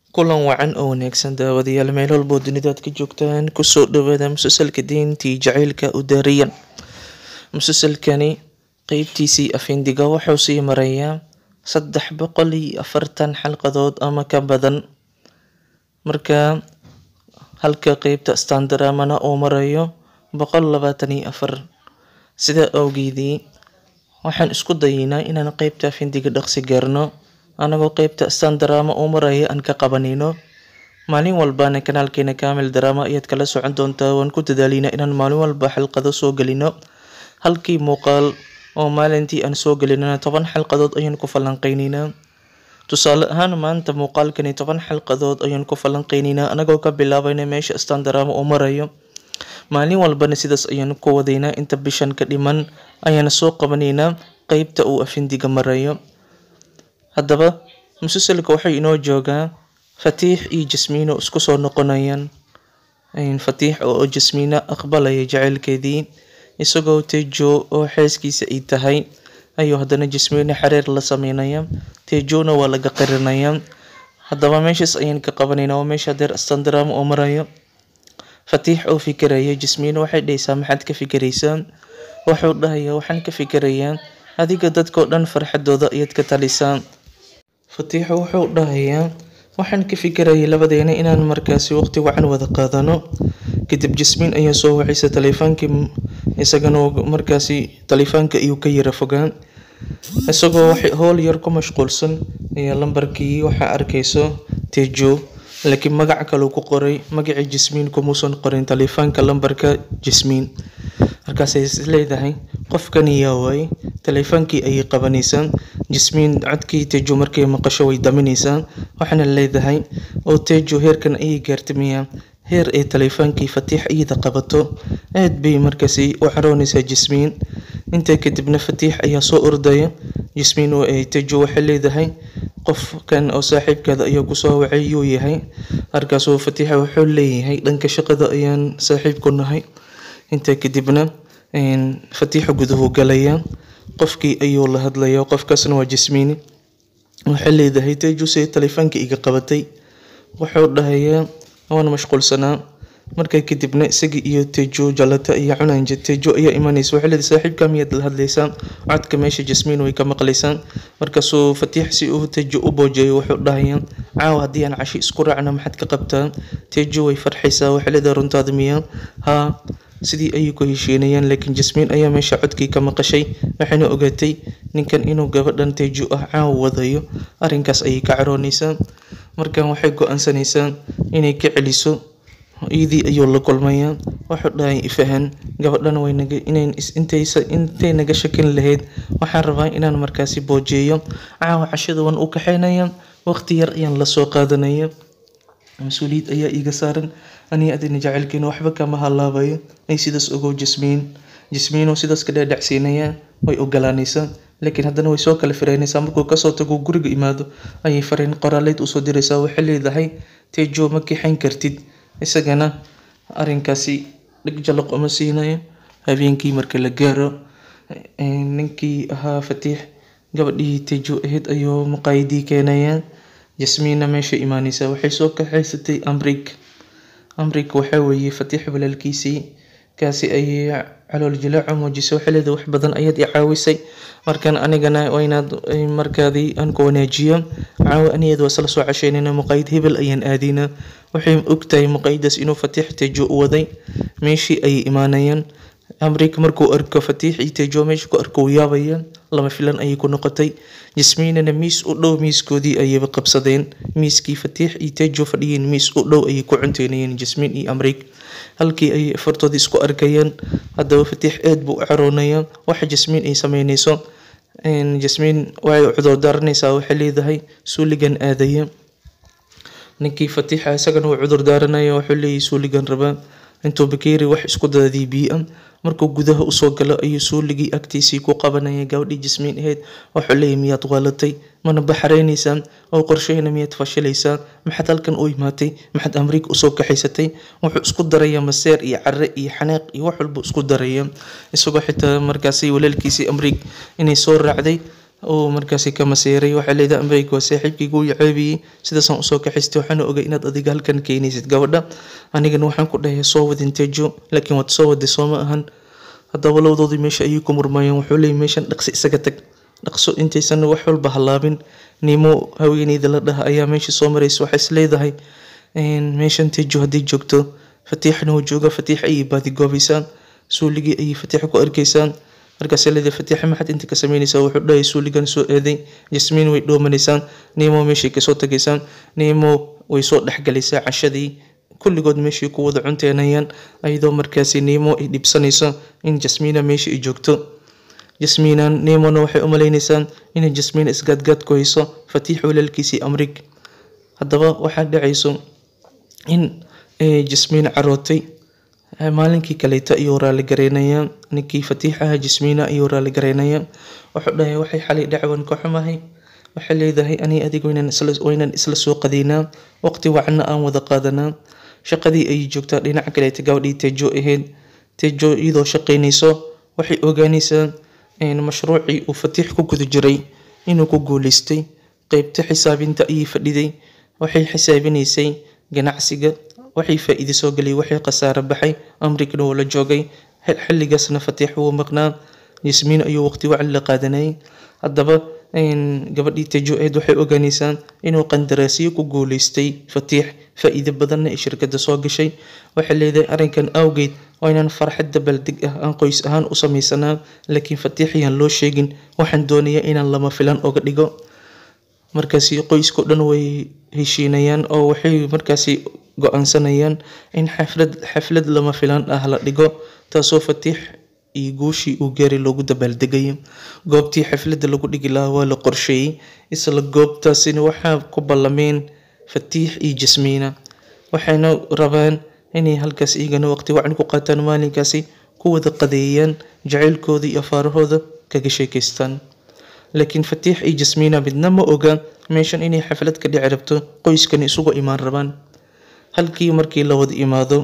kulan wacan oo wanaagsan daawadayaal meel walboo dunida aad ka joogtaan kusoo dhawaada musalsalka diintii jacaylka u daariyan musalsalkani qeybtiisii afindiga wuxuu sii marayaa saddex boqol iyo afartan xalqadood ama ka badan marka halka qeybta standaramana uu marayo boqol labaatan iyo afar sidaa awgeedii waxaan isku dayeynaa inaan qeybta afindiga dhaqsi gaarno anagoo qeybta standarama uu maraya aan ka qabanayno maalin walbana kanaalkeena kamil drama ayaad kala socon doontaa waan ku dadaalina inaan maalin walba xalqado soo gelino halkii muuqaal oo maalintii aan soo gelinana toban xalqadood ayaan ku falanqeyneynaa tusaale ahaan maanta muuqaalkani toban xalqadood ayaan ku falanqeyneynaa anagoo ka bilaabayna meesha standarama uu marayo maalin walbana sidaas ayaan ku wadaynaa inta bishan ka dhiman ayaana soo qabanaynaa qeybta uu afindiga marayo haddaba musalsalka waxay inoo joogaa fatiix iyo jasmiino isku soo noqonayaan fatiix oo jasmiina aqbalaya jaceylkeedii isagoo tejo oo xeeskiisa ay tahay ayuu haddana jasmiino xareer la sameynaya tejona waa laga qirinaya haddaba meeshaas ayaan ka qabanayna waa meesha deer standram oo marayo fatiix oo fikiraya jasmiino waxay dhahaysaa maxaad ka fikiraysaa wuxuu dhahaya waxaan ka fikirayaa adiga dadkao dhan farxadooda ayaad ka talisaa fatiixo wuxuu dhahayaa waxaan ka fikirayay labadeena inaan markaasi waqti wacan wada qaadano kadib jasmiin ayaa soo wacaysa taleefaankii isagana markaasi taleefaanka ayuu ka yara fogaan isagoo howl yar ku mashquulsan ayaa lambarkii waxaa arkayso tejo laakiin magac kaleu ku qoray magacii jasmiin kumuusan qorin taleefaanka lambarka jasmiin markaasay isleedahay qofkan yaa waay taleefaankii ayay qabanaysaa jasmiin codkii tejo markay maqasho way daminaysaa waxaana leedahay oo tejo heerkan ayay gaartamayaa heer ay taleefaankii fatiix iyada qabato aad bay markaasi u caroonaysaa jasmiin intaa kadibna fatiix ayaa soo ordaya jasmiin oo ay tejo waxay leedahay qofkan oo saaxiibkaada ayaa kusoo wacay yuu yahay markaasuu fatiixa wuxuu leeyahay dhanka shaqada ayaan saaxiib ku nahay intaa kadibna fatiixa guduhu galaya qofkii ayuu la hadlaya qofkaasna waa jasmiini waxay leedahay tejuse taleefaanka iga qabatay wuxuu dhahayaa waan mashquulsanaa markaa kadibna isaga iyo tejo jalata iyo cunanja tejo ayaa imanaysa waxay leedahay saaxiibka miyaad la hadlaysaa codka meesha jasmiin way ka maqlaysaa markaasuu fatiix si uu tejo u boojeeyo wuxuu dhahayaa caawa haddii aan cashi isku raacna maxaad ka qabtaa tejo way farxaysaa waxay leedahay runtaada miyaa haa sidii ayay ku heshiinayaan laakiin jasmiin ayaa meesha codkii ka maqashay waxayna ogaatay ninkan inuu gabadhan tejo ah caawa wadayo arrinkaas ayay ka caroonaysaa markan waxay go-aansanaysaa inay ka celiso iyadii ayuu la kulmayaa wuxuu dhahay ifahan gabadhan waynaga inayn intaysa intay naga shakin lahayd waxaan rabaa inaan markaasi boojeeyo caawa cashada waan u kaxeynaya waqti yar ayaan lasoo qaadanaya mas-uuliyad ayaa iiga saaran aniga adina jacaylkeena waxba kama halaabayo ay sidaas ogow jasmiin jasmiinoo sidaas ka dhaadhacsiinaya way ogolaanaysaa laakiin haddana way soo kala firaynaysaa markuu kasoo tago guriga imaado ayay fariin qoraaleyd usoo diraysaa waxay leedahay tejo ma kixayn kartid isagana arrinkaasi dhig jalaq uma siinayo habeenkii marka la gaaro ninkii ahaa fatiix gabadhii tejo ahayd ayuu maqaayadii keenayaa jasmiinna meesha imaanaysa waxay soo kaxaysatay amrik amrik waxaa weeye fatiix walaalkiisii kaasi ayay calool jilaaco muujisay waxay leedahay wax badan ayaad i caawisay markan anigana waynaad markaadii aan ku wanaajiyo caawa anigeed waa isla soo casheynayna muqaayid hebel ayaan aadayna waxay ogtahay muqaayadaas inuu fatiix tejo u waday meeshii ayay imaanayaan amrik markuu arko fatiix iyo tejo meesha ku arko yaabaya lama filan ayay ku noqotay jasmiinana miis u dhow miiskoodii ayayba qabsadeen miiskii fatiix iyo tejo fadhiyeen miis u dhow ayay ku cunteynayeen jasmiin iyo amrik halkii ayay afartoodii isku arkayeen haddaba fatiix aad buu u caroonaya waxa jasmiin ay sameynayso jasmiin waxay cudur daaranaysaa waxay leedahay suuligan aadaya ninkii fatiixa isagana wuu cudur daaranaya wuxuu leeyahay suuligan rabaa intuu bakeeri wax isku daadii biia markuu gudaha usoo galo ayuu suuligii agtiisii ku qabanaya gabadhii jasmiin ahayd wuxuu leeyahy miyaad waalatay mana baxraynaysaa oo qorshahayna miyaad fashilaysaa maxaad halkan u imaatay maxaad amriika usoo kaxaysatay wuxuu isku daraya maseer iyo care iyo xanaaq iyo wax walba isku daraya isagoo xitaa markaasi walaalkiisii amriik inay soo raacday oo markaasi ka masiiray waxay leedahay amreyga waa saaxiibkayga uu ceebiyey sidaasaan usoo kaxaystay waxaana ogay inaad adiga halkan keenaysid gabadha anigana waxaan ku dhahay soo wadin tejo laakiin waad soo waday soo ma ahan haddaba labadoodii meesha ayay ku murmayeen wuxuu leeyay meeshan dhaqsi isaga tag dhaqso intaysan wax walba halaabin nimo haweeneyda la dhaha ayaa meesha soo maraysa waxay is leedahay meeshan tejo haddii joogto fatiixna uu jooga fatiix ayay baadigoobaysaan suuligii ayay fatiixa ku arkaysaan markaasay leedahay fatiixa maxaad inta ka sameynaysaa wuxuu dhahay suuligan soo eeday jasmiin way dhoomanaysaan nimo meeshay kasoo tagaysaan nimo way soo dhexgalaysaa cashadii kulligood meeshii ku wada cunteenayaan ayadoo markaasi nimo ay dhibsanayso in jasmiina meesha ay joogto jasmiinan nimona waxay u maleynaysaan inay jasmiina isgaadgaad ku hayso fatiix walaalkiisii amrig haddaba waxaa dhacayso in jasmiin carootay maalinkii kaleeto ayuu raali gareynayaa ninkii fatiixaha jasmiina ayuu raali gareynayaa wuxuu dhahay waxay xalay dhacwan ka xumahay waxay leedahay ani adiga waynan isla soo qadaynaa waqti wacna aan wada qaadanaa shaqadii ayay joogtaa dhinaca kaleeta gabadhii tejo ahayd tejo iyadoo shaqaynayso waxay ogaanaysaa mashruucii uu fatiix ku guda jiray inuu ku guuleystay qeybta xisaabinta ayay fadhiday waxay xisaabinaysay ganacsiga waxay faa-iide soo galay waxay khasaaro baxay amrigna wuu la joogay xilligaasna fatiix wuu maqnaa yasmiin ayuu waqti wacan la qaadanayay haddaba gabadhii tejo eed waxay ogaanaysaa inuu qandaraasyo ku guuleystay fatiix faa-iide badanna ay shirkadda soo gashay waxay leedahay arrinkan awgeed waa inaan farxad dabaaldeg ah aan qoys ahaan u samaysanaa laakiin fatiix ayaan loo sheegin waxaan doonayaa inaan lama filan oga dhigo markaasi qoyskao dhan way heshiinayaan oo waxay markaasi go-aansanayaan in xaflad xaflad lama filaan ah la dhigo taasoo fatiix iyo guushii uu gaaray loogu dabaaldegayo goobtii xafladda lagu dhigi lahaa waa la qorsheeyey isla goobtaasina waxaa ku ballameen fatiix iyo jasmiina waxayna rabaan inay halkaas iyagana waqti wacan ku qaataan maalinkaasi ku wada qadeeyaan jacaylkooda iyo afaarahooda kaga sheekaystaan laakiin fatiix iyo jasmiina midna ma oga meeshan inay xaflad ka dhici rabto qoyskani isugu imaan rabaan halkii markii la wada imaado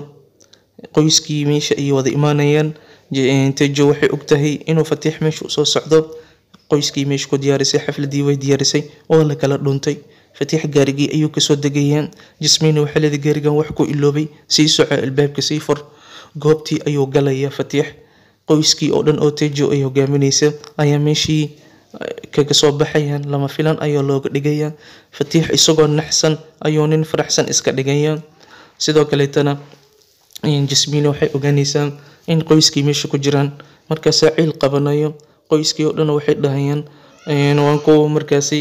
qoyskii meesha ay wada imaanayaan tejo waxay ogtahay inuu fatiix meesha usoo socdo qoyskii meesha ku diyaarisay xafladii way diyaarisay waa la kala dhuntay fatiix gaarigii ayuu kasoo degayaan jasmiina waxay leedahay gaarigan wax ku iloobay sii soco albaabka sii fur goobtii ayuu galaya fatiix qoyskii oo dhan oo tejo ay hogaaminaysa ayaa meeshii kaga soo baxayaan lama filan ayaa looga dhigayaa fatiix isagoo naxsan ayuu nin faraxsan iska dhigaya sidoo kaleetana jasmiina waxay ogaanaysaa in qoyskii meesha ku jiraan markaasaa ciil qabanayo qoyskii oo dhan waxay dhahayaan waan ku markaasi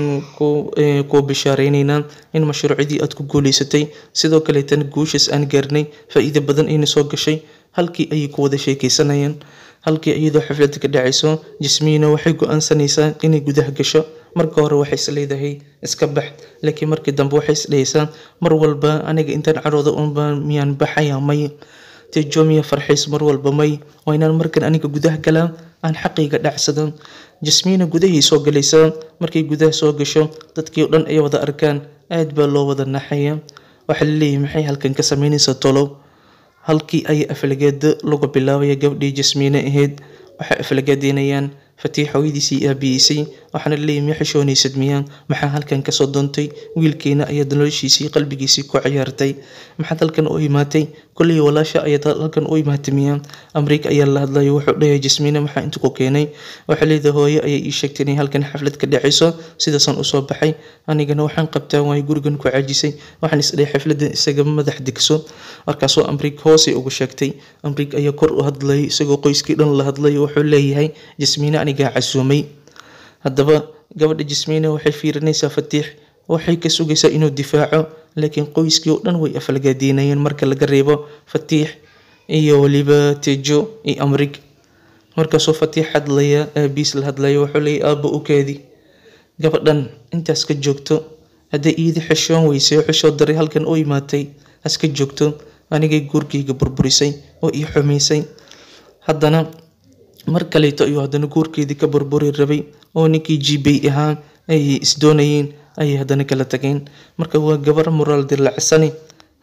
ku bishaareynayna in mashruucyadii aad ku guuleysatay sidoo kaleetana guushaas aan gaarnay faa-iide badan ayna soo gashay halkii ayay ku wada sheekeysanayaan halkii iyadoo xafladda ka dhacayso jasmiina waxay go-aansanaysaa inay gudaha gasho marka hore waxay is leedahay iska bax laakiin markii dambe waxay is dhahaysaa mar walba aniga intaan carooda unba miyaan baxaya may tejo miya farxays mar walba may waa inaan markan aniga gudaha galaa aan xaqayga dhacsado jasmiina gudahay soo galaysaa markay gudaha soo gasho dadkii o dhan ay wada arkaan aad baa loo wada naxaya waxaa laleeyahay maxay halkan ka sameynaysaa tolow halkii ay aflagaado lagu bilaabaya gabdhii jasmiine ahayd waxay aflagaadeynayaan fatiix hooyadiisii aabiyeysay waxaana laleeyahy ma xishoonaysad miyaa maxaa halkan kasoo doontay wiilkeena ayaad noloshiisii qalbigiisii ku ciyaartay maxaad halkan u imaatay kolley walaasha ayaad halkan u imaatay miyaa amriika ayaa la hadlayo wuxuu dhahay jasmiine maxaa inta ku keenay waxay leedahay hooyo ayay ii sheegtay inay halkan xaflad ka dhacayso sidaasaan usoo baxay anigana waxaan qabtaa waayo gurigan ku caajisay waxaan isdhahay xafladan isaga madax degso markaasoo amriik hoosay ugu sheegtay amriik ayaa kor u hadlayay isagoo qoyskii dhan la hadlayo wuxuu leeyahay jasmiine anigaa casuumay haddaba gabadha jasmiine waxay fiirinaysaa fatiix waxay ka sugaysaa inuu difaaco laakiin qoyskii oo dhan way afalgaadiinayeen marka laga reebo fatiix iyo weliba tejo iyo amrig markaasoo fatiix hadlaya aabiis la hadlaya wuxuu leeyay aabba u keedi gabadhan intaas ka joogto hadday iidi xishoon weysay oo xishoo daray halkan u imaatay haska joogto anigay guurkayga burburisay oo ii xumaysay haddana mar kaleeto ayuu haddana guurkeedii ka burburi rabay oo ninkii jibay ahaa ay isdoonayeen ayay haddana kala tageen marka waa gabar moraal dilacsani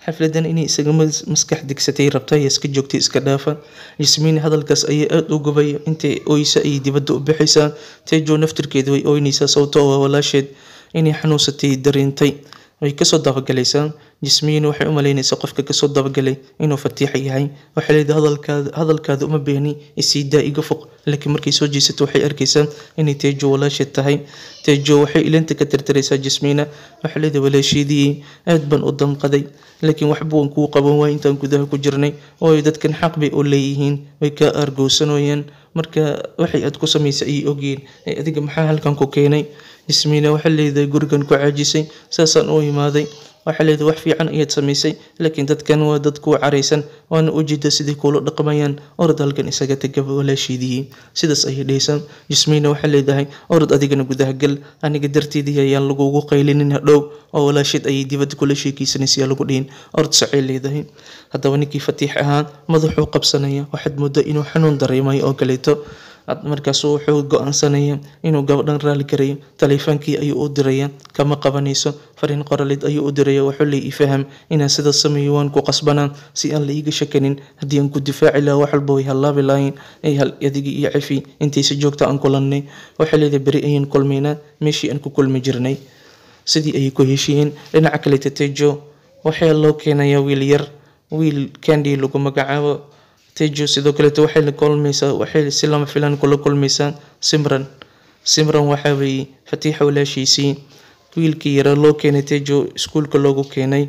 xafladan inay isaga maskax degsatay rabta iyo iska joogtay iska dhaafa yasmiin hadalkaas ayay aada u gubay intay oysa ayay dibadda u bixaysaa tejo naftirkeeda way oynaysaa sababto oo walaasheed inay xanuunsatay dareentay way kasoo dabagalaysaa jismiin waxay u malaynaysaa qofka kasoo dabagalay inuu fatiixa yahay waxay leedahay hadalkaada hadalkaada uma beeni isii daa iga foq laakiin markay soo jeesato waxay arkaysaa inay teejo walaasheed tahay teejo waxay ilinta ka tirtiraysaa jismiina waxay leedahay walaasheedii aad baan u damqaday laakiin waxba waan kuu qaban waay intaan gudaha ku jirnay ooy dadkan xaq bay u leeyihiin way kaa aargowsanooyaan marka waxay aad ku samaysay ayay ogyihiin ee adiga maxaa halkan ku keenay jismiina waxay leedahay gurigan ku caajisay saasaan u imaaday waxay leedahay wax fiican ayaad samaysay laakiin dadkan waa dad kuwa caraysan waana ujeeda sidai kuula dhaqmayaan orod halkan isaga tagaba walaashiidii sidaas ayay dhehaysaa jismiina waxay leedahay orod adigana gudaha gal aniga darteedii ayaan lagugu qaylinin hadhow oo walaasheed ayay dibadda kula sheekaysanaysa lagu dhihin orod sacay leedahay haddaba ninkii fatiix ahaa madaxuu qabsanaya waxaad moodaa inuu xanuun dareemayo oo kaleeto markaasu wuxuu go-aansanaya inuu gabadhan raali karayo taleefoonkii ayuu u diraya kama qabanayso fariin qoraleed ayuu u diraya wuxuu leey ifaham inaan sidaas sameeyo waan ku qasbanaa si aan la iiga shakanin haddii aan ku difaaci lahaa wax walba way hallaabi lahayn ay hal adigii iyo cafi intaysi joogta aan kulannay waxay leedahay beri ayaan kulmaynaa meeshii aan ku kulmi jirnay sidii ayay ku heshiiyeen dhinaca kale tatejo waxaa loo keenayaa wiil yar wiil candy lagu magacaabo tejo sidoo kaleeto waxay la kulmaysaa waxay si lama filaan kula kulmaysaa simran simran waxaa weeye fatiixa walaashiisii wiilkii yara loo keenay tejo iskuulka loogu keenay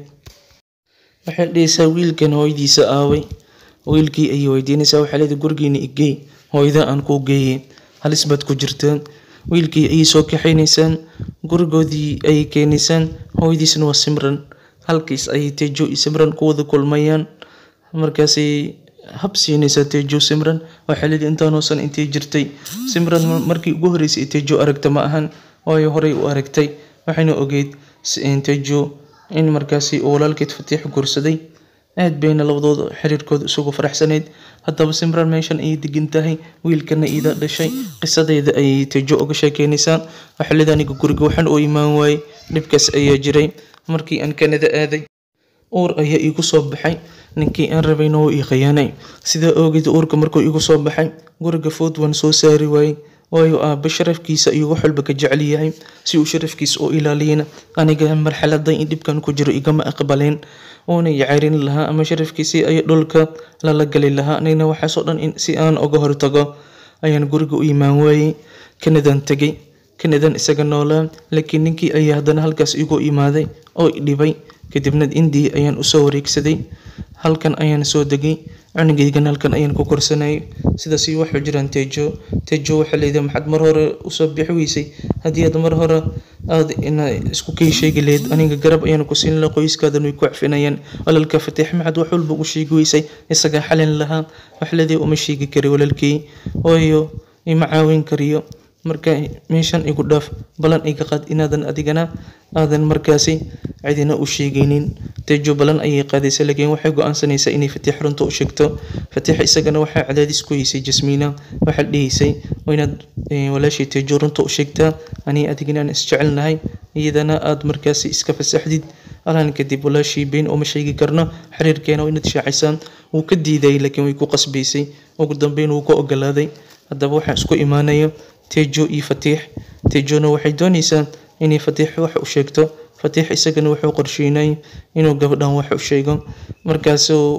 waxay dhehaysaa wiilkan hooyadiisa aaway wiilkii ayay weydiinaysaa waxaa leedahay gurigiina igey hooyada aan kuu geeyey halis baad ku jirtaan wiilkii ayay soo kaxaynaysaan gurigoodii ayay keenaysaan hooyadiisna waa simran halkiis ayay tejo iyo simran ku wada kulmayaan markaasay hab siinaysaa tejo simran waxaa leedahay intaanoosan intay jirtay simran markii ugu horreysay ee tejo aragta ma ahan waayo horey u aragtay waxayna ogeyd tejo in markaasi uu walaalkeed fatiix guursaday aad bayna labadooda xiriirkooda isugu faraxsanayd haddaba simran meeshan ayay degan tahay wiilkana iida dhashay qisadeeda ayay tejo uga sheekeynaysaa waxaa leedahay aniga guriga waxaan u imaan waayey dhibkaas ayaa jiray markii aan kanada aaday uur ayaa iigu soo baxay ninkii aan rabayna wuu ii khiyaanay sidaa oogeed uurka markuu iigu soo baxay guriga food waan soo saari waayey waayo aabba sharafkiisa iyo wax walba ka jecel yahay si uu sharafkiisa u ilaaliyana aniga marxaladan in dhibkan ku jiro igama aqbaleen uuna yacaarin lahaa ama sharafkiisii ay dhulka lala gali lahaa anigna waxaasoo dhan si aan uga hortago ayaan guriga u imaan waayey kanadan tegay kanadan isaga noolaa laakiin ninkii ayaa haddana halkaas igu imaaday oo dhibay kadibna indiya ayaan usoo wareegsaday halkan ayaan soo degay cunugaygan halkan ayaan ku korsanayay sidaas waxay jiraan tejo tejo waxaa leedahay maxaad mar hore usoo bixi weysay haddii aad mar hore aad ina isku kay sheegi lahayd aniga garab ayaan ku siin lahaa qoyskaadan way ku cfinayaan walaalka fatiix maxaad wax walba u sheegi weysay isagaa xalin lahaa waxaa leedahay uma sheegi kari walaalkii waayo ima caawin kariyo marka meeshan igu dhaaf balan iga qaad inaadan adigana aadan markaasi cidina u sheegaynin tejo balan ayay qaadaysa laakiin waxay go-aansanaysaa inay fatiix runta u sheegto fatiix isagana waxaa cadaadis ku haysay jasmiina waxaa dhihaysay inaad walaashay tejo runta u sheegtaa anii adigana aan isjecelnahay iyadana aad markaasi iska fasaxdid alaan kadib walaashii been uma sheegi karno xiriirkeena waa inaad shaacisaan wuu ka diidayay laakiin way ku qasbaysay ugu dambeyn wuu ka ogolaaday haddaba waxaa isku imaanaya tejo iyo fatiix tejona waxay doonaysaa inay fatiix wax u sheegto fatiix isagana wuxuu qorsheynay inuu gabadhan wax u sheego markaasuu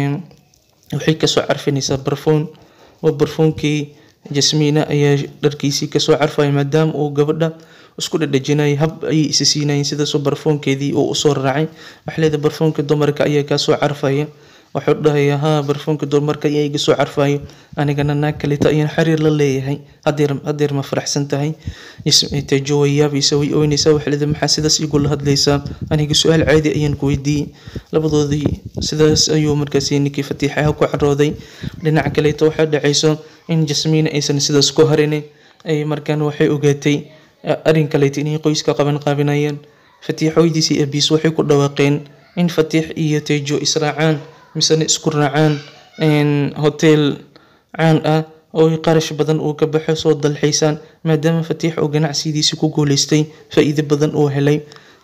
waxay kasoo carfinaysaa barfuun oo barfuunkii jasmiina ayaa dharkiisii kasoo carfaya maadaama uu gabadha isku dhadhajinayay hab ayay isi siinayeen sidaasoo barfuunkeedii uu usoo raacay waxaa leedahay barfuunka dumarka ayaa kaasoo carfaya wuxuu dhahayaa haa barfuunka dumarka ayaa iga soo carfayo anigana naag kaleta ayaan xiriir la leeyahay hadeer hadeer ma faraxsan tahay tejo way yaabaysa way oynaysaa waxay leedahay maxaa sidaas igula hadlaysaa aniga su-aal caadi ayaan ku weydiiyey labadoodii sidaas ayuu markaasi ninkii fatiixaha ku carooday dhinaca kaleeto waxaa dhacayso in jasmiina aysan sidaas ku harin ay markaan waxay ogaatay arrin kaleeto inay qoyska qaban qaabinayaan fatiix hooydiisii abiis waxay ku dhawaaqeen in fatiix iyo tejo israacaan misena isku raacaan hotel caan ah oo qarash badan uu ka baxo soo dalxiisaan maadaama fatiix oo ganacsidiisi ku guuleystay faa-iido badan uu helay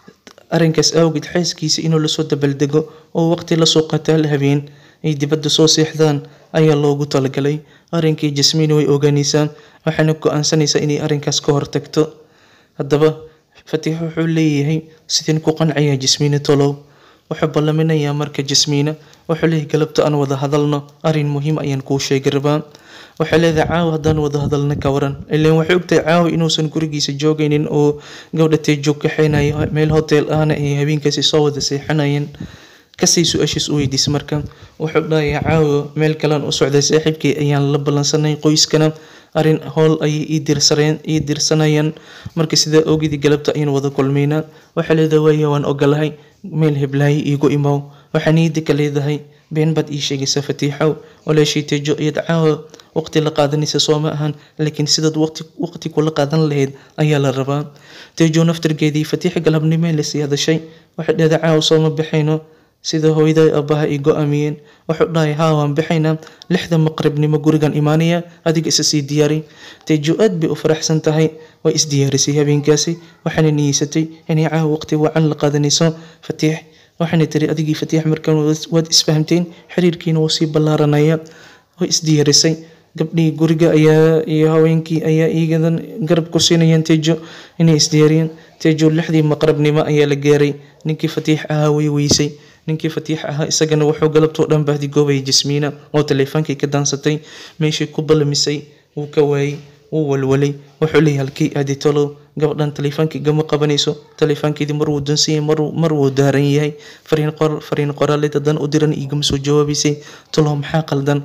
arrinkaas awgeed xaaskiisa inuu lasoo dabaldego oo waqti lasoo qataal habeen ay dibadda soo seexdaan ayaa loogu talagalay arrinkii jasmiin way ogaanaysaa waxaana go-aansanaysaa inay arrinkaas ka hortagto haddaba fatiix wuxuu leeyahay sideen ku qancaya jasmiina tolow wuxuu ballaminayaa marka jasmiina wuxuu leeyahay galabta aan wada hadalno arrin muhiim ayaan kuu sheegi rabaa waxay leedahay caawa haddaan wada hadalna ka waran ilaan waxay ogtahay caawa inuusan gurigiisa joogaynin oo gabdha teejoog kaxeynayo meel hotel ahna ay habeenkaasi soo wada seexanayeen kasii su-aashiis u weydiisa marka wuxuu dhahayaa caawa meel kalean u socday saaxiibkii ayaan la ballansanay qoyskana arrin howl ayay ii dirsareen ii dirsanayaan marka sidaa oogidii galabta ayaan wada kulmaynaa waxaa leedahay waaya waan ogolahay meel heblaayo iigu imow waxaa niyadda ka leedahay been baad ii sheegaysaa fatiixow walaashii teejo iyad caawa waqti la qaadanaysa soo ma ahan laakiin sidaad waqti waqti kula qaadan lahayd ayaa la rabaa teejo naftargeedii fatiixa galabnimee lasii hadashay waxay dhahday caawa soo ma baxayno sida hooyaday aabbaha ay go-aamiyeen wuxuu dhahay haa waan baxaynaa lixda maqribnimo gurigan imaanaya adiga isa sii diyaari teejo aad bay u faraxsan tahay way isdiyaarisay habeenkaasi waxaana niyeysatay inay caawa waqti wacan la qaadanayso fatiix waxaana tiri adigii fatiix markaan waad isfahamteen xiriirkiina wuu sii ballaaranaya way isdiyaarisay gabdhihii guriga ayaa iyo haweenkii ayaa iigadan garab ku siinayaan teejo inay isdiyaariyeen teejo lixdii maqrabnimo ayaa la gaaray ninkii fatiix ahaa way weysay ninkii fatiix ahaa isagana wuxuu galabtoo dhan baahdigoobaya jasmiina oo taleefoonkii ka daansatay meeshii ku ballamisay wuu ka waayey wuu walwalay wuxuu leeyahay halkii aadi tolow gabadhan taleefoonkii gama qabanayso taleefoonkeedii mar wuu dansan yahay mar wuu daaran yahay fariin qor fariin qoraaleed haddana u diran igama soo jawaabaysay tolow maxaa qaldan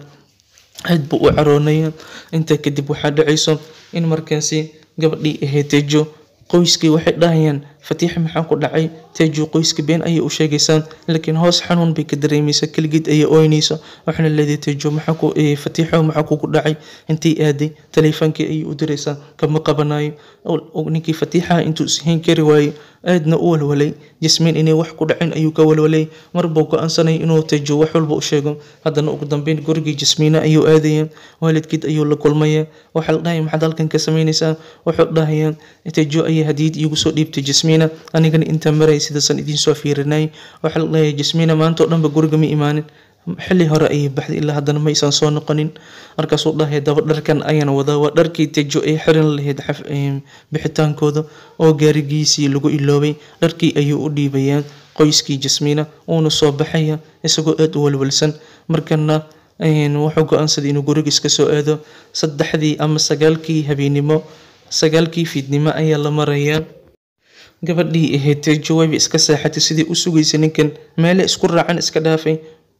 aad buu u caroonaya intaa kadib waxaa dhacayso in markaasi gabadhii ahayd teejo qoyskii waxay dhahayaan fatiix maxaa ku dhacay teejo qoyska been ayay u sheegaysaa laakiin hoos xanuun bay ka dareemaysaa keligeed ayay ooynaysa waxaana leedahay teejo maxaa ku fatiixo maxaa kugu dhacay intay aaday taleefoonkii ayay u diraysaa kama qabanayo ninkii fatiixaha intuu ishayn kari waayo aadna u walwalay jasmiin inay wax ku dhacin ayuu ka walwalay marbuu go-aansanay inuu teejo wax walba u sheego haddana ugu dambeyn gurigii jasmiina ayuu aadaya waalidkeed ayuu la kulmaya waxaa la dhahaya maxaad halkan ka samaynaysaa wuxuu dhahayaa teejo ayay hadiyad iigu soo dhiibtay jasmiina anigana intaa maray sidaasan idiin soo fiirinay waxaa la dhahaya jasmiina maanta oo dhanba guriga ma imaanin xilli hore ayay baxday ilaa haddana maysan soo noqonin markaasuu dhahay daba dharkan ayaan wadaa waa dharkii tejo ay xiran lahayd bixitaankooda oo gaarigiisii lagu iloobay dharkii ayuu u dhiibayaa qoyskii jasmiina uuna soo baxaya isagoo aada u walwalsan markana wuxuu go-aansaday inuu guriga iska soo aado saddexdii ama sagaalkii habeennimo sagaalkii fiidnimo ayaa la marayaa gabadhii ahayd tejo wayba iska saaxatay sidii u sugaysay ninkan meele isku raacan iska dhaafay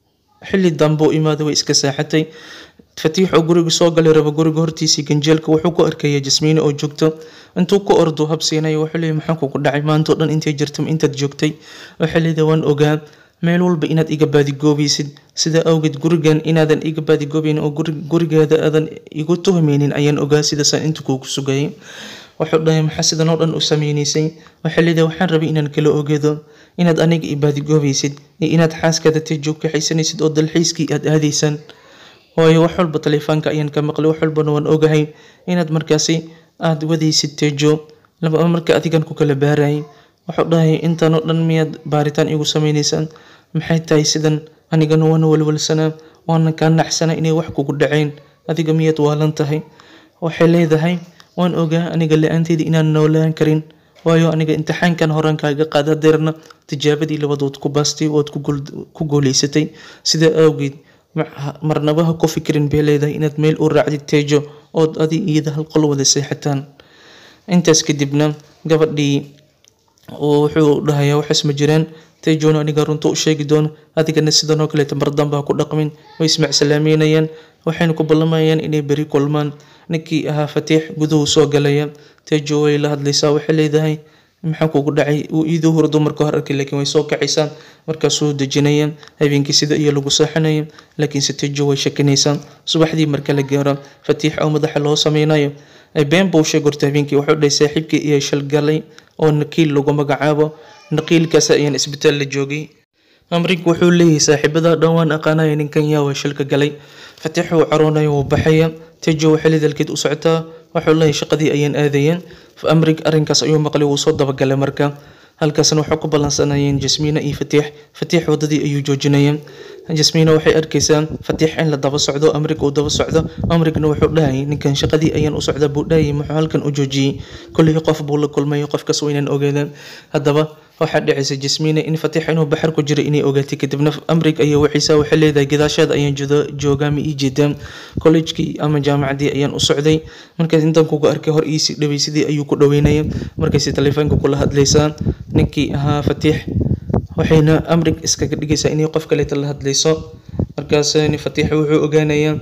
xilli dambe u imaada way iska saaxatay fatiix oo guriga soo galay raba guriga hortiisii ganjeelka wuxuu ku arkaya jasmiine oo joogto intuu ku ordo habsiinayo wuxuu leeyahy maxaa kugu dhacay maantao dhan intay jirta intaad joogtay waxay leedahay waan ogaa meel walba inaad iga baadigoobaysid sidaa awgeed gurigan inaadan iga baadigoobaynin oo gurigaada aadan igu tuhmaynin ayaan ogaa sidaasaan inta kuugu sugayay wuxuu dhahay maxaa sidan oo dhan u sameynaysay waxay leedahay waxaan rabay inaan kala ogeedo inaad aniga i baadigoobaysid iyo inaad xaaskaada teejoog kaxaysanaysid oo dalxiiskii aad aadaysaan waayo wax walba taleefoonka ayaan ka maqlay wax walbana waan ogahay inaad markaasi aad wadaysid teejo laba marka adigan ku kala baarayay wuxuu dhahay intaan oo dhan miyaad baaritaan igu sameynaysaan maxay tahay sidan anigana waana walwalsanaa waana kaa naxsanaa inay wax kugu dhaceen adiga miyaad waalan tahay waxay leedahay waan ogaa aniga la-aanteydii inaan noolaan karin waayo aniga imtixaankan horaan kaaga qaada deerna tijaabadii labaad waad ku baastay waad ku guuleysatay sidaa awgeed marnabaha ku fikirin bay leedahay inaad meel u raacdid teejo ood adi iyada hal qol wada seexataan intaas kadibna gabadhii wuxuu dhahayaa waxaas ma jiraan teejona aniga runta u sheegi doono adigana sidan oo kaleeta mardamba ha ku dhaqmin way ismacsalaamaynayaan waxayna ku ballamayaan inay beri kulmaan ninkii ahaa fatiix guduhu soo galaya teejo way la hadlaysaa waxay leedahay maxaa kugu dhacay uu iiduu hurdo marka hor arkay laakiin way soo kacaysaa markaasuu dejinaya habeenkii sida iyo lagu seexanaya laakiinse teejo way shakinaysaa subaxdii marka la gaaro fatiix oo madaxa loo sameynayo been buu sheeg horta habeenkii wuxuu dhahay saaxiibkii iyo shalgalay oo nakiil lagu magacaabo naqiilkaas ayaan isbitaal la joogay amrig wuxuu leeyahay saaxiibada dhan waan aqaanaya ninkan yaa waa shilka galay fatiix uu caroonaya wuu baxaya tejo waxay lidalkeed u socotaa wuxuu leeyahay shaqadii ayaan aadayeen amrig arrinkaas ayuu maqlay wuu soo dabagalay marka halkaasna waxaa ku ballansanayeen jasmiina iyo fatiix fatiix waddadii ayuu joojinaya jasmiina waxay arkaysaa fatiix in la daba socdo amrig uu daba socdo amrigna wuxuu dhahayay ninkan shaqadii ayaan u socdaa buu dhahayay muxuu halkan u joojiyey kolley qof buu la kulmay qofkaas waa inaan ogaadaan haddaba waxaa dhacaysa jasmiina in fatiix inuu baxar ku jiro inay ogaatay kadibna amrig ayaa waxiisa waxay leedahay gadaasheeda ayaan joogaa ma ii jeedaa collejkii ama jaamacadii ayaan u socday markaas intaan kuga arkay hor iisii dhaway sidii ayuu ku dhaweynaya markaasi telefoonka kula hadlaysaa ninkii ahaa fatiix waxayna amrig iskaga dhigaysaa inay qof kaleeta la hadlayso markaas fatiix wuxuu ogaanayaa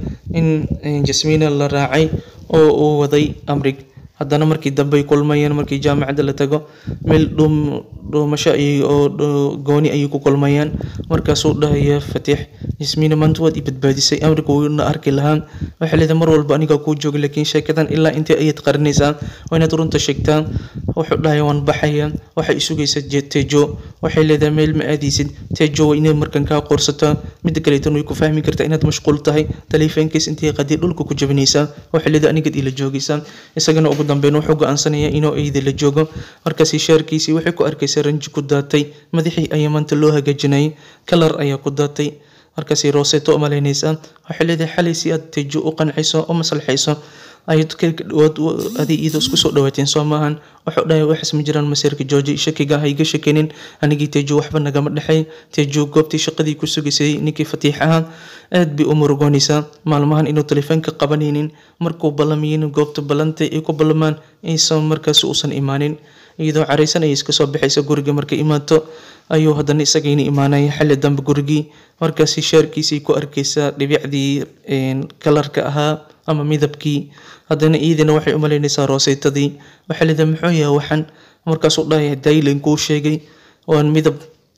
in jasmiina la raacay oo uu waday amrig haddana markii dambe ay kulmayeen markii jaamacadda la tago meel dhuum dhuumasho ay oo gooni ayay ku kulmayaan markaasuu dhahaya fatiix jasmiina maanta waad i badbaadisay amriga wuuna arki lahaa waxay leedahay mar walba anigaa kuu jooga laakiin sheekadan ilaa intee ayaad qarinaysaa waa inaad runta sheegtaa wuxuu dhahaya waan baxaya waxay isugaysa tejo waxay leedahay meel ma aadaysid tejo waa inay markan kaa qoorsataa midda kaleetan way ku fahmi kartaa inaad mashquul tahay taleefoonkiis intay qadii dhulka ku jabinaysaa waxay leedahay anigaad ila joogaysaa isagana ugu dambeyn wuxuu go-aansanaya inuu eyda la joogo markaasi shaarkiisii waxay ku arkaysa ranji ku daatay madaxii ayaa maanta loo hagaajinayay kalar ayaa ku daatay markaasi rooseto u malaynaysaa waxay leedahay xalay si aad tejo u qanciso u maslaxayso ayad ka dhawaad adi iyadoo isku soo dhawaateen soo maahan wuxuu dhahay waxaas ma jiraan masiirka jooji shakiga ha iga shakinin anigii tejo waxba nagama dhexay tejo goobtii shaqadii ku sugaysay ninkii fatiix ahaa aad bay u murugoonaysaa maalmahan inuu telefoonka qabanaynin markuu ballamiyin goobta ballantay ay ku ballamaan aysan markaas uusan imaanin iyadoo caraysan ayay iska soo baxaysa guriga markay imaato ayuu haddana isagayna imaanaya xilli dambe gurigii markaasi shaarkiisay ku arkaysaa dhibicdii kalarka ahaa ama midabkii haddana iyadina waxay u malaynaysaa rooseytadii waxay leedahay muxuu yahay waxan markaasuu dhahaya daylan kuu sheegay waan midab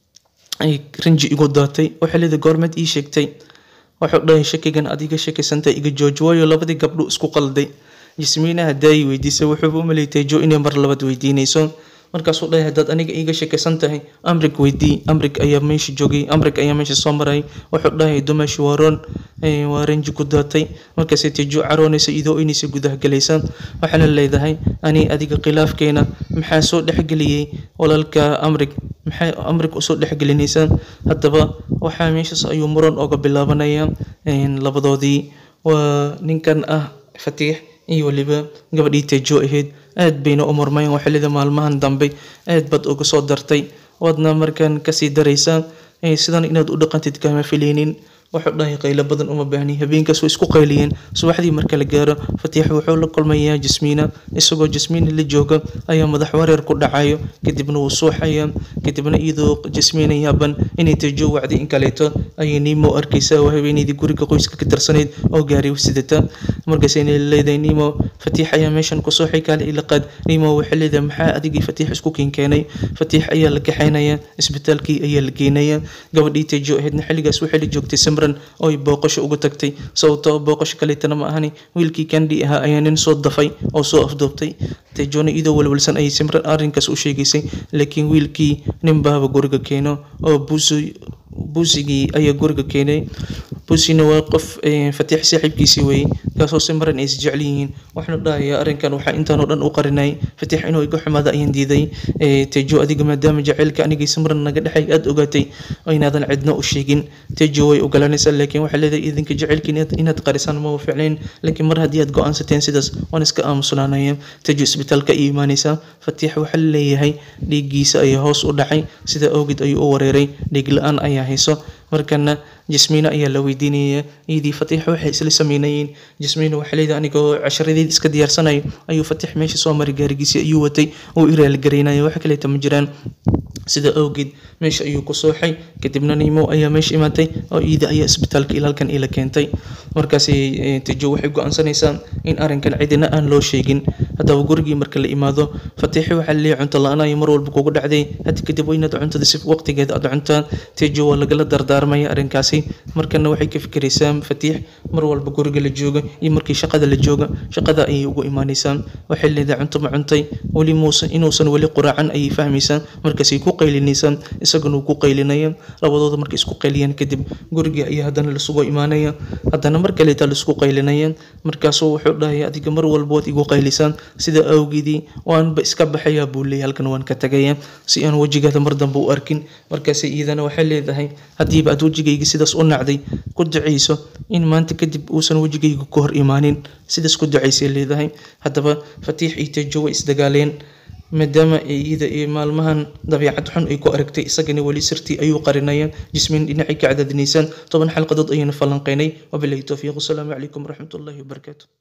ay rinji igu daatay waxay leedahay goormeed ii sheegtay wuxuu dhahay shakigan adiga shakisantay iga jooji waayo labadii gabdho isku qalday jismiinaha daayi weydiisay wuxuuba u maleeytay jo inay mar labaad weydiinayso markaasuu dhahay haddaad aniga iiga shakisan tahay amrig weydii amrig ayaa meesha joogay amrig ayaa meesha soo maray wuxuu dhahay dumashi waaroon waa ranji ku daatay markaasay tejo caroonaysa idoo inaysa gudaha galaysa waxaana leedahay ani adiga khilaafkeena maxaa soo dhexgeliyey walaalka amrig maxay amrig usoo dhexgelinaysaa haddaba waxaa meeshaas ayuu muran oga bilaabanaya labadoodii waa ninkan ah fatiix iyo weliba gabadhii tejo ahayd aad bayna u murmayn waxay leedahay maalmahan dambe aad baad uga soo dartay waadna markaan kasii daraysaa sidan inaad u dhaqantid kama filaynin wuxuu dhahay qaylo badan uma baahni habeenkaas way isku qayliyeen subaxdii marka la gaaro fatiix wuxuu la kulmayaa jasmiina isagoo jasmiina la jooga ayaa madax wareer ku dhacayo kadibna wuu suuxaya kadibna iyadoo jasmiina yaaban inay tejo wacday in kaleeto ayay nimo arkaysaa oo haweeneydii guriga qoyska ka tirsanayd oo gaaray sidata markaasayna leedahay nimo fatiix ayaa meeshan ku suuxay kaale ilaqaad nimo waxay leedahay maxaa adigii fatiix isku kinkeenay fatiix ayaa la kaxaynaya isbitaalkii ayaa la geenaya gabadhii tejo ahaydna xilligaas waxay la joogtay oy booqasho uga tagtay sababtoo booqasho kaleetana ma ahani wiilkii kandi ahaa ayaa nin soo dafay oo soo afduubtay tejoona iyadoo walwalsan ayay simran arrinkaas u sheegaysay laakiin wiilkii nin baaba guriga keeno oo buusi buusigii ayaa guriga keenay buusina waa qof fatiix saaxiibkiisii weeye kaasoo simran ay isjecel yihiin waxaanu dhahayaa arrinkan waxaa intaan oo dhan u qarinay fatiix inuu iga xumaada ayaan diiday tejo adiga maadaama jaceylka anigii simran naga dhexay aada ogaatay oo inaadan cidna u sheegin tejo way ogolanaysaa laakiin waxay leedahay idinka jaceylka inaad qarisaan ma ficnayn laakiin mar haddii aad go-aansateen sidaas waan iska aamusnaanaya tejo isbitaalka ay imaanaysaa fatiix waxaa leeyahay dhiiggiisa ayaa hoos u dhacay sida awgeed ayuu u wareeray dhiig la-aan ayaa hayso markana jasmiina ayaa la weydiinaya iyadii fatiix waxay isla sameynayeen jasmiina waxay leedahay anigoo casharadeed iska diyaarsanayo ayuu fatiix meesha soo maray gaarigiisii ayuu watay uu iraaligareynaya wax kaleeta ma jiraan sida awgeed meesha ayuu ku sooxay kadibna nimo ayaa meesha imaatay oo iida ayaa isbitaalka ilaalkan ila keentay markaasi tejo waxay go-aansanaysaa in arrinkan cidina aan loo sheegin haddaba gurigii marka la imaado fatiixi waxaa leeyahay cunto la-aan ay mar walba kugu dhacday haddi kadib waa inaad cuntada si waqtigeeda aad cuntaa tejo waa lagala dardaarmaya arrinkaasi fikiraysay markana waxay ka fikiraysaa fatiix mar walba guriga la jooga iyo markii shaqada la jooga shaqada ayay ugu imaanaysaa waxay leedahay cunto ma cuntay weli muusan inuusan weli quraacan ayay fahmaysaa markaasay ku qaylinaysaa isaguna uu ku qaylinaya labadooda markay isku qayliyaan kadib guriga ayaa haddana lasugu imaanaya haddana mar kaleeta laisku qaylinaya markaasuu wuxuu dhahaya adiga mar walba waad igu qaylisaan sida awgeedii waanba iska baxayaa buu leeyahay halkan waan ka tagaya si aan wejigaada mar dambe u arkin markaas iyadana waxay leedahay haddiiba aad wejigayga sidaas u nacday ku ducayso in maanta kadib uusan wejigayga ka hor imaanin sidaas ku ducaysay leedahay haddaba fatiix iyo tejo way isdagaaleen maadaama iyada iyo maalmahan dabiicad xun ay ku aragtay isagana weli sirtii ayuu qarinaya jismin dhinacay ka cadaadinaysaan toban xalqadood ayaynu falanqeynay wabilahi towfiiq wasalaamu calaykum waraxmatullahi wabarakaatu